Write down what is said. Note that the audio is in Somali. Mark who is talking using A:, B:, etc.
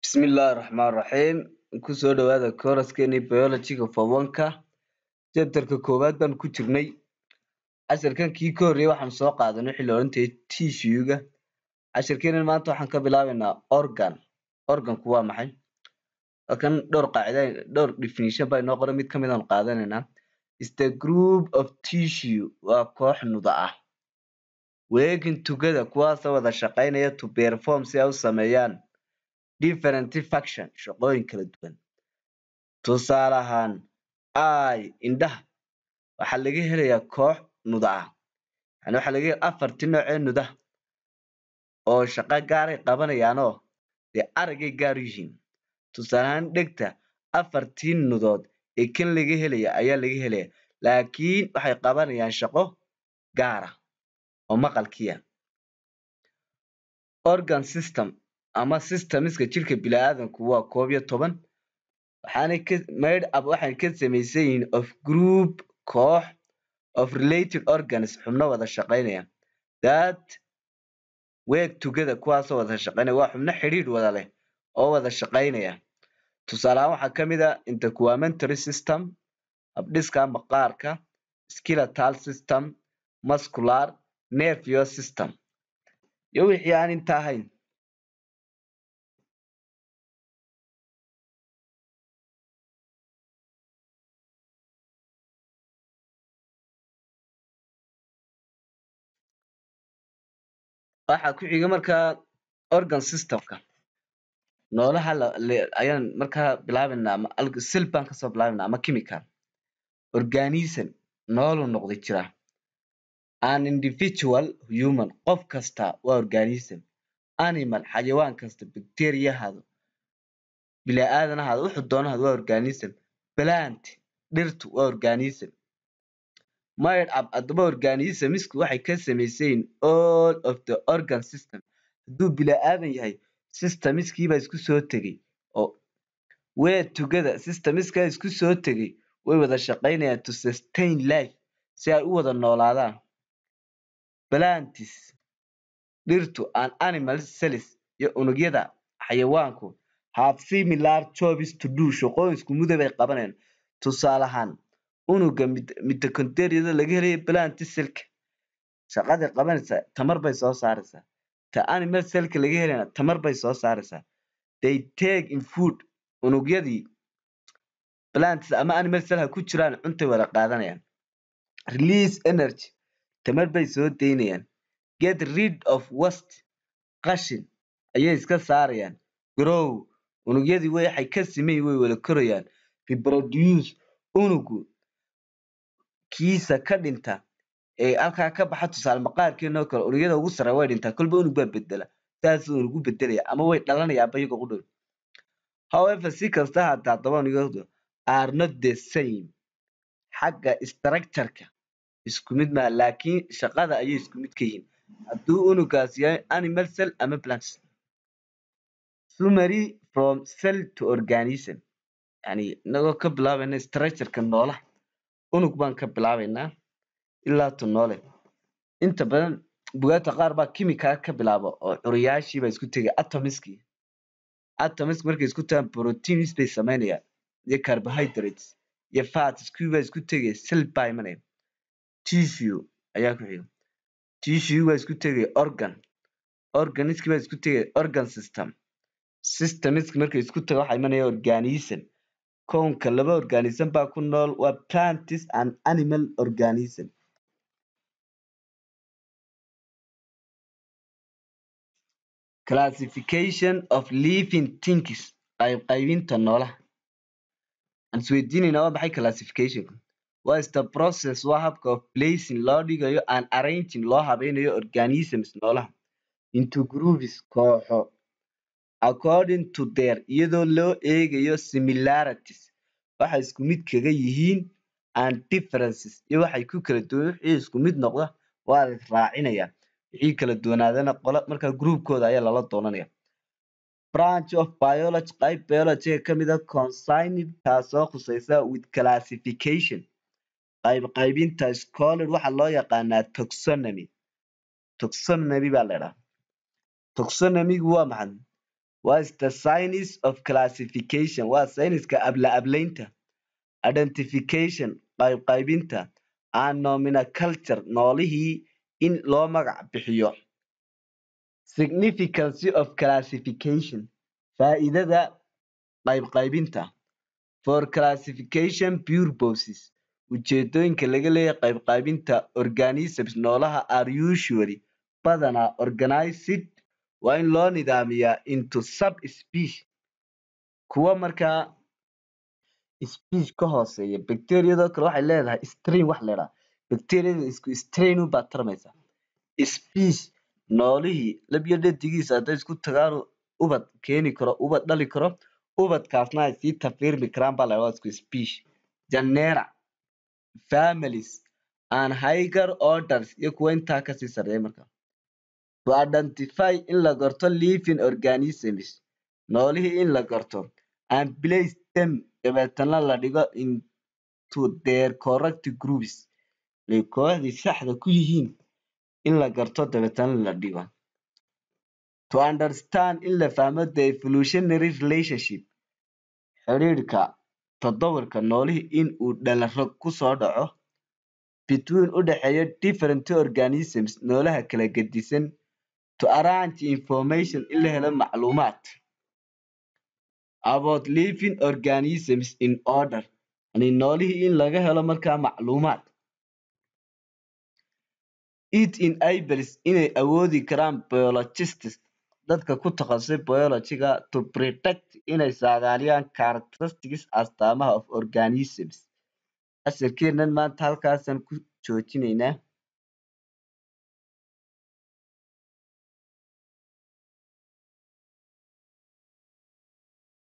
A: Bismillaahi Raxmaani Raxiim kusoo dhawaada kooraskeenii biology-ga form-ka chapter-ka koowaad baan ku jirnay casharkan kii ka horreeyay waxaan soo qaadanay wixii la odhan jiray tissue-ga casharkeenan maanta waxaan ka bilaabeynaa organ organku waa maxay halkan dhowr qaacida dhowr definition baa inoo qoran mid ka mid aanu qaadanaynaa is the group of tissue waa koox nuda ah working together kuwaasoo wada shaqaynaya to perform si ay u sameeyaan different function shaqooyin kala duwan tusaale ahaan eye indhaha waxaa laga helayaa koox nuda ah yani waxaa laga helayaa afartii nooc ee nudaha oo shaqo gaaray qabanayaanoo dee araggay gaar u yihiin tusaale ahaan dhegta afartii nudood ee kan laga helaya ayaa laga helaya laakiin waxay qabanayaan shaqo gaara oo maqalkiia organ system ama systemska jirka bini'aadamku waa koob iyo toban waxaanay ka made up waxay ka samaysan yihiin of group koox of related organs xubno wada shaqaynaya that work together kuwaasoo wada shaqaynaya waa xubno xidhiidh wada leh oo wada shaqaynaya tusaale ahaan waxaa ka mid ah interguamentary system habdhiska maqaarka skeletal system muscular nervous system iyo wixii aan inta ahayn waxaa ku xiga markaa organ systemka noolaha ayaan markaa bilaabeynaa ama cell baan kasoo bilaabeynaa ama chemical organism noolu noqday jira an individual human qof kasta waa organism animal xayawaan kasta bacteria ahaado bini'aadan ahaado wuxuu doono ahaado waa organism plant dhirtu waa organism made up haddaba organismisku waxay ka samaysan yihiin all of the organ system hadduu bini'aadan yahay systemskiibaa isku soo tegey oo work together systemskaa isku soo tegey way wada shaqaynayaan to sustain life si ay u wada noolaadaan plantis dhirtu and animal cells iyo unugyada xayawaanku have similar jobs to do shaqooyin isku mida bay qabanayaan tusaale ahaan unuga mitochondriada laga helayo plant cellka shaqaday qabanaysaa tamar bay soo saaraysaa ta animal cellka laga helayana tamar bay soo saaraysaa they take in food unugyadii plants ama animal cell ha ku jiraan cuntay wada qaadanayaan release energy tamar bay soo daynayaan get rid of waste qashin ayay iska saarayaan grow unugyadii waxay ka siman way wada korayaan reproduce unugu kiisa ka dhinta ee halkaa ka baxa tusaale maqaarkeena oo kale unugyada ugu sarreeya way dhintaa kolba unug baa bedela saasuu unugu bedelaya ama way dhalanayaanba iyagoo u dhow however si kasta haata haddaba unugyadu are not the same xagga structure-ka isku mid maaha laakiin shaqada ayay isku mid ka yihiin hadduu unugaas yahay animal cell ama plant summary from cell to organism yani inagoo ka bilaabayna structure-ka noolaha unug baan ka bilaabeynaa ilaa to noole inta badan bugaagta qaar baa chemical ka bilaaba oo curiyaashii baa isku tegay atomiskii atomisk markay isku tagaan proteins bay samaynayaan iyo carbohydrates iyo fats kuwii baa isku tegaya cell baa imanaya tissue ayaa ku xiga tissue baa isku tegaya organ organiskii baa isku tegaya organ system systemisk markay isku taga waxaa imanaya organism kownka laba organism baa ku nool waa plantis and animal organism classification of living things qayb qaybinta noolaha aan isweydiinayna waa maxay classificationku what is the process waa habka of placing loo dhigayo and arranging loo habeynayo organisms noolaha into groups kooxo according to their iyadoo loo eegayo similarities waxay isku mid kaga yihiin and differences iyo waxay ku kala duwan wixii isku mid noqda waa la raacinaya wixii kala duwanaadana qola markaa groupkooda ayaa lala doonanaya branch of biology qayb biology ka mid ah consigned taasoo khusaysa with classification qayb qaybinta scholar waxaa loo yaqaanaa taxonomy taxonomy baa la idhaha taxonomy-gu waa maxay what is the science of classification waa sayniska abla ablaynta identification qayb qaybinta and nomenclature noolihii in loo magac bixiyo significance of classification faa'iidada qayb qaybinta for classification purposes ujeedooyinka laga leeyahay qayb qaybinta organisms noolaha are usually badanaa organized waa in loo nidaamiyaa into subspecies kuwa markaa species ka hooseeya bacteriadoo kale waxay leedahay strain wax la yidhaha bacteriada isku strain unbaa tarmaysa species noolihii lab iyo dhadigiisa hadday isku tagaan ubad keeni karo ubad dhali karo ubadkaasna ay sii tafiirmi karaan baa la yidhahdaa isku species genera families and higher orders iyo kuwa intaa kasii sarreeya marka to identify in la garto living organisms noolihii in la garto and place them dabeetana la dhigo into their correct groups ay kooxdii saxda ku yihiin in la garto dabeetana la dhigo to understand in la fahmo the evolutionary relationship xidhiidhka toddobarka noolihii in uu dhalarog ku soo dhaco between u dhexeeya different organisms noolaha kala gedisan to arrange information in la helo macluumaad about living organisms in order yani noolihii in laga helo markaa macluumaad it enables inay awoodi karaan biologists dadka ku takhasusay biologyga to predict inay saadaaliyaan characteristics astaamaha of organisms casharkeennan maanta halkaasaan ku joojinaynaa